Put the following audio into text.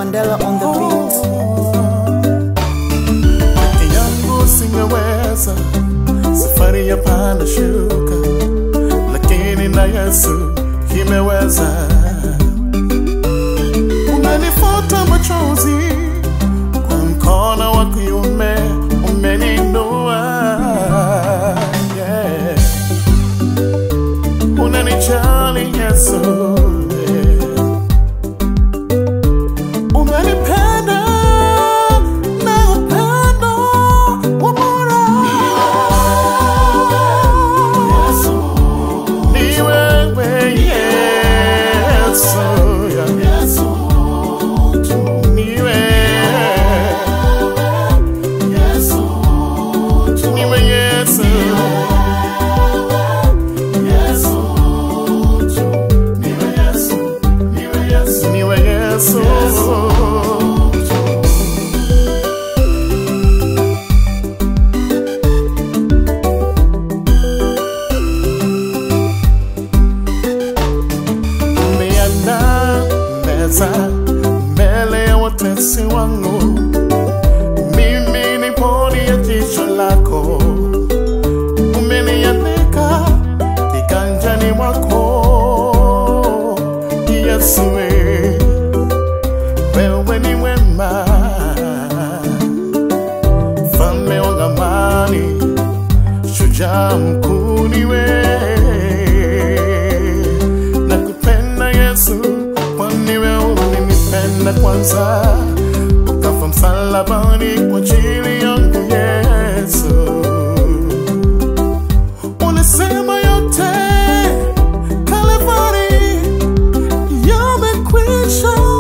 Mandela on the beat. Peke yangu singeweza safari ya panda shuka, lakini na Yesu imeweza. Unanifuta machozi kwa mkono wa kuume, umeninua yeah. Unanijali Yesu yeah. Umenipenda na upendo wa bora. Ni wewe Yesu, ni wewe. Ni wewe Yesu. Ni wewe Yesu. umeandaa meza mbele ya watesi wangu, mimi ni pori ya jicho lako, umeniandika kiganjani mwako. Yesu, wewe ni mwema, mfalme wa amani, shujaa mkuu ni wewe nakupenda Yesu, kwani wewe ulinipenda kwanza, ukafa msalabani kwa ajili yangu Yesu. Ulisema yote Kalvari yamekwisha.